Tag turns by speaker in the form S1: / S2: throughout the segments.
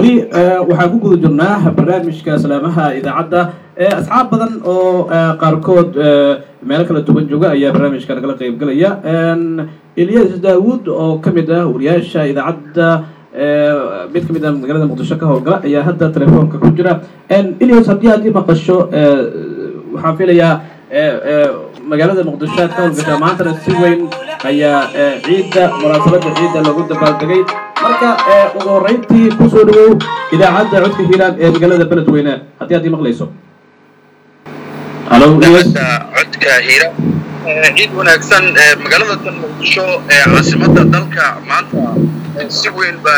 S1: weli waxaan ku guda jirnaa barnaamijka salaamaha idaacadda asxaab badan oo qaarkood meelo kala duwan jooga ayaa barnaamijka nagala qaybgalaya ilyas daawuud oo ka mid ah wariyaasha idaacadda mid ka mid ah magaalada muqdisho ka howlgala ayaa hadda telefoonka ku jira ilyas haddii aad ii maqasho waxaan filayaa magaalada muqdisho aad ka howlgashaa maantana si weyn ayaa ciidda munaasabadda ciidda lagu dabaaldegay marka ugu horreyntii kusoo dhawow idaacadda codka hiiraan ee magaalada beledweyne haddii aad ii maqlayso halo
S2: codka hiiraan ciid wanaagsan magaalada tan muqdisho ee caasimadda dalka maanta si weyn baa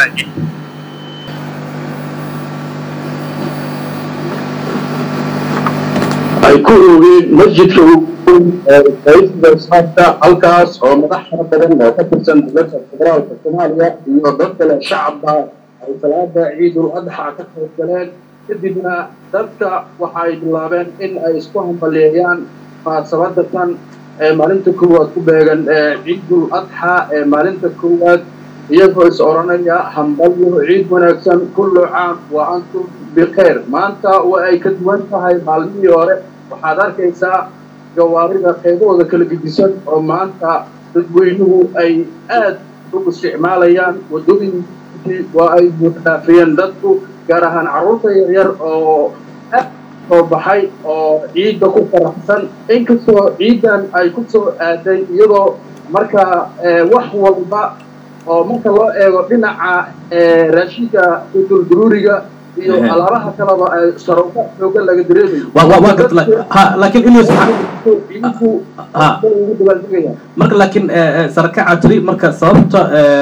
S3: ay ku oogeen masjidka raisda islaamka halkaas oo madax fara badan oo ka tirsan dowladda federaalka soomaaliya iyo dad kale shacabka ay salaada ciidul adxa ka qayb galeen kadibna dadka waxa ay bilaabeen in ay isku hambaliyeeyaan munaasabada tan ee maalinta koowaad ku beegan ee ciidul adxa ee maalinta koowaad iyagoo is odhanaya hambalyo ciid wanaagsan kullu caam wa antum bikeyr maanta waa ay ka duwan tahay maalmihii hore waxaad arkaysaa gawaarida qaybahooda kala gedisan oo maanta dadweynuhu ay aad u isticmaalayaan waddooyinkii waa ay buuxdhaafiyeen dadku gaar ahaan carruurta yaryar oo aad soo baxay oo ciidda ku faraxsan inkastoo ciiddan ay ku soo aaday iyadoo marka wax walba oo marka loo eego dhinaca raashinka qutul-duruuriga iyo alaabaha kaleba sarowka xooga laga dareemayo
S1: laakiin ilyas
S3: ciidinku ugu dabaaldegaya
S1: marka laakiin sarakaca tiri marka sababta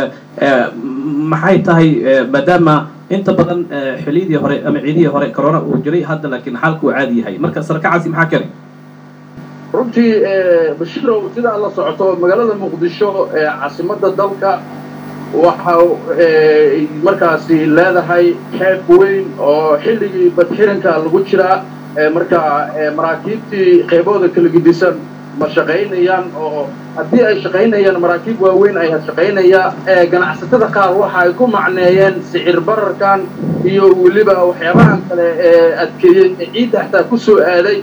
S1: maxay tahay maadaama inta badan xiliyadii hore ama ciidihii hore corona uu jiray hadda laakiin xaalku uu caadi yahay marka sarakacaasi maxaa keenay
S3: runtii bashirow sidaa la socoto magaalada muqdisho ee caasimadda dalka waxa markaasi leedahay xeeb weyn oo xilligii badxiranka lagu jiraa marka maraakiibtii qaybahooda kala gedisan ma shaqaynayaan oo haddii ay shaqaynayaan maraakiib waaweyn ayaa shaqaynaya ganacsatada qaar waxa ay ku macneeyeen sicir bararkan iyo weliba waxyaabahan kale ee adkeeyey ee ciidda xataa ku soo aaday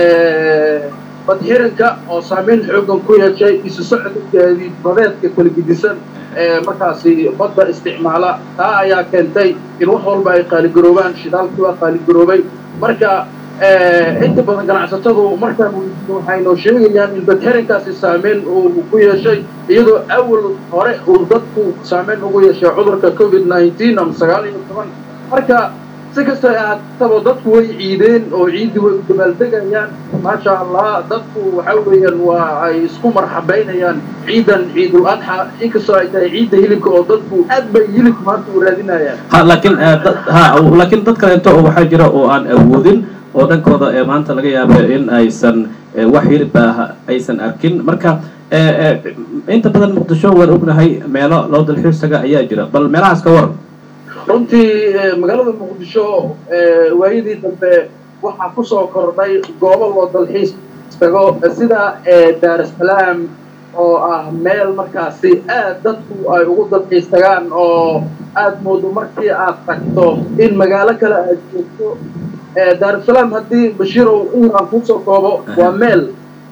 S3: badxiranka oo saamayn xoogan ku yeeshay isu socodkeedii badeedka kala gedisan ee markaasi badda isticmaala taa ayaa keentay in wax walba ay qaaligaroobaan shidaalkii waa qaaligaroobay marka inta badan ganacsatadu markaan weydiino waxaynoo sheegayaan in badxirankaasi saameyn uu ku yeeshay iyadoo awal hore uu dadku saameyn ugu yeeshay cudurka covid nineteen ama sagaal iyo toban marka si kasta ahaataba dadku way ciideen oo ciiddii way u dabaaldegayaan maasha allah dadku waxa weeyaan waa ay isku marxabaynayaan ciidan ciidul adxa inkastoo ay tahay ciidda hilibka oo dadku aad bay hilibka maanta u raadinayaan
S1: ha laakiin ha laakiin dad kaleento oo waxaa jira oo aan awoodin oo dhankooda ee maanta laga yaaba in aysan wax hilib ah aysan arkin marka inta badan muqdisho waan ognahay meelo loo dalxiisaga ayaa jira bal meelahaas ka waran
S3: runtii magaalada muqdisho waayadii dambe waxaa ku soo kordhay goobo loo dalxiis tago sida daarusalaam oo ah meel markaasi aad dadku ay ugu dalxiis tagaan oo aad moodo markii aad tagto in magaalo kale aad joogto daarusalaam haddii bashiirow inaan kusoo koobo waa meel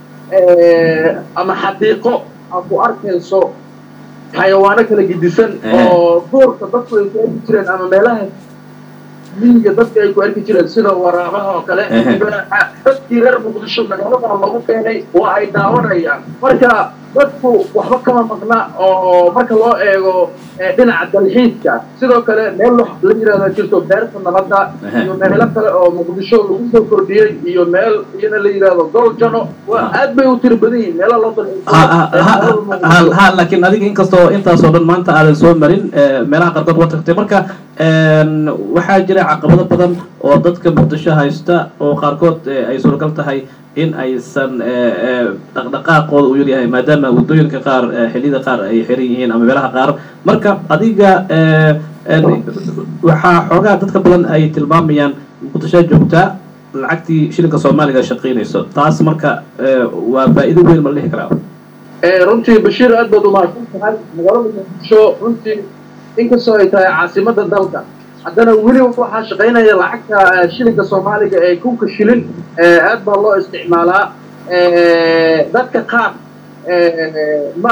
S3: ama xadiiqo aad ku arkayso xayawaano kala gedisan oo duurka dadku ay ku arki jireen ama meelaha miyiga dadka ay ku arki jireen sida waraabaha oo kale dadkii reer muqdisho magaaladaa lagu keenay waa ay daawanayaan marka dadku waxba kama maqna oo marka loo eego dhinaca dalxiiska sidoo kale meel la yidhahda jirto beerta nabadda iyo meelo kale oo muqdisho lagu soo kordhiyey iyo meel iyana la yidhahdo goljano waa aad bay u tiri badan yihin meela loo dalxiis
S1: ha laakiin adiga inkastoo intaasoo dhan maanta aadan soo marin meelaha qaarkood waa tagtay marka waxaa jira caqabado badan oo dadka muqdisho haysta oo qaarkood ay suuragal tahay in aysan dhaqdhaqaaqooda u yaryahay maadaama waddooyinka qaar xilliyada qaar ay xiran yihiin ama meelaha qaar marka adiga waxaa xoogaa dadka badan ay tilmaamayaan muqdisho joogtaa lacagtii shilinka soomaaliga shaqaynayso taas marka waa faa'iido weyn ma la dhihi karaa
S3: runtii bashiir aad baad umahadsan tahay magaalada muqdisho runtii inkastoo ay tahay caasimadda dalka haddana weli waxaa shaqaynaya lacagta shilinka soomaaliga ee kunka shilin aad baa loo isticmaalaa dadka qaar ma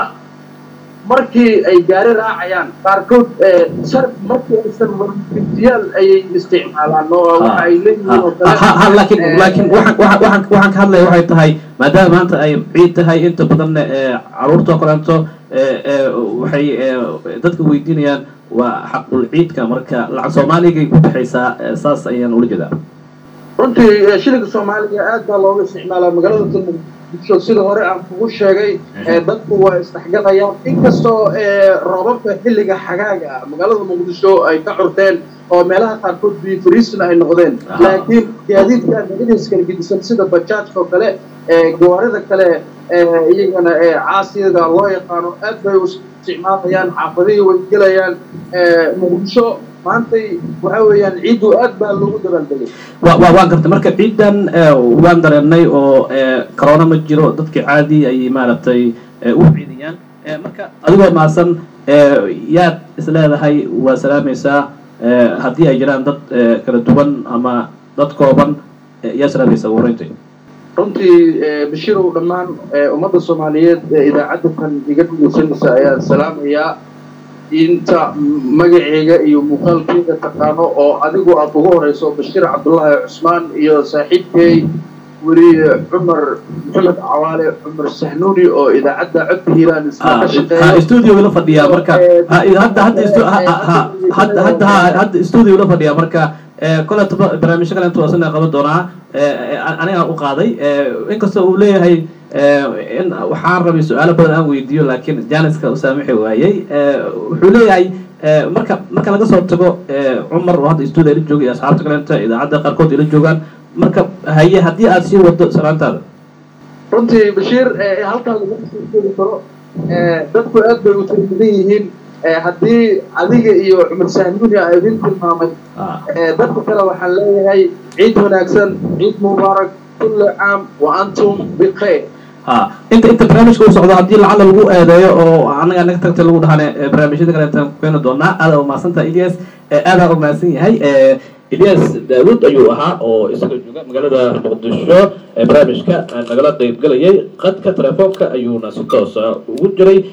S3: markii ay gaari raacayaan qaarkood markii aysan warfintiyaal ayay isticmaalaan oo waxa ay leeyihiin oo kale
S1: laakiin laakiin waxaan waxaan waxaan ka hadlaya waxay tahay maadaama maanta ay ciid tahay inta badanna caruurta oo kaleeto waxay dadka weydiinayaan waa xaqul ciidka marka lacag soomaaligay ku baxaysaa saas ayaan ula jeedaa
S3: runtii shilinka soomaaliga aad baa looga isticmaalaa magaalada muqdisho sida hore aan kugu sheegay dadku waa isdhexgalayaan inkastoo roobabka xilliga xagaaga magaalada muqdisho ay ka curteen oo meelaha qaarkood bifriisna ay noqdeen laakiin gaadiidka magadiis kala gedisan sida bajaajka oo kale gawaarida kale iyagana caasiyaga loo yaqaano aad bay u isticmaalayaan xaafadihii way gelayaan muqdisho maantay waxa weeyaan ciiddu aad baa loogu dabaaldegay
S1: wa wa waan gartay marka ciidan waan dareennay oo corona ma jiro dadkii caadi ayay maaragtay u ciidiyaan marka adigoo maasan yaad isleedahay waa salaamaysaa haddii ay jiraan dad kala duwan ama dad kooban yaa salaamaysaa wareynta
S3: runtii bashiirow dhammaan ummadda soomaaliyeed ee idaacadda kan iga dhegeysanaysa ayaan salaamayaa inta magaceyga iyo muuqaalkeyga taqaano oo adigu aad ugu horeyso bashiir cabdullaahi cusmaan iyo saaxiibkey weriye cumar maxamed cawaale cumar sahnuuni oo idaacadda codka hiiraan isla ka shaqeeyo
S1: studio la fadhiyaa marka hadda hadda hadda hadda hadda studio la fadhiyaa marka koleto barnaamijyo kale intuu asana qaban doonaa aniga u qaaday inkastoo uu leeyahay in waxaan rabay su-aalo badan aan weydiiyo laakiin janiska u saamixi waayey wuxuu leeyahay marka marka laga soo tago cumar oo hadda studio ila jooga iyo asxaabta kalenta idaacadda qaarkood ila joogaan marka haye haddii aad sii wado salaantaada
S3: runtii bashiir halkaa lagu sheegi karo dadku aad bay u tirmidan yihiin haddii adiga iyo cumar sahnuuni a idin tilmaamay dadka kale waxaan leeyahay ciid wanaagsan ciid mubaarak kulli caam wa antum bikhayr
S1: ha inta inta barnaamijka uu socdo haddii lacala lagu eedeeyo oo anaga naga tagtay lagu dhahane barnaamijyada kaleetaan ku keeni doonaa aada umahadsantaha ilyas aadaa umahadsan yahay ilyas daawud ayuu ahaa oo isaga jooga magaalada muqdisho barnaamijka nagala qeyb gelayay qadka telefoonka ayuuna si toosa ugu jiray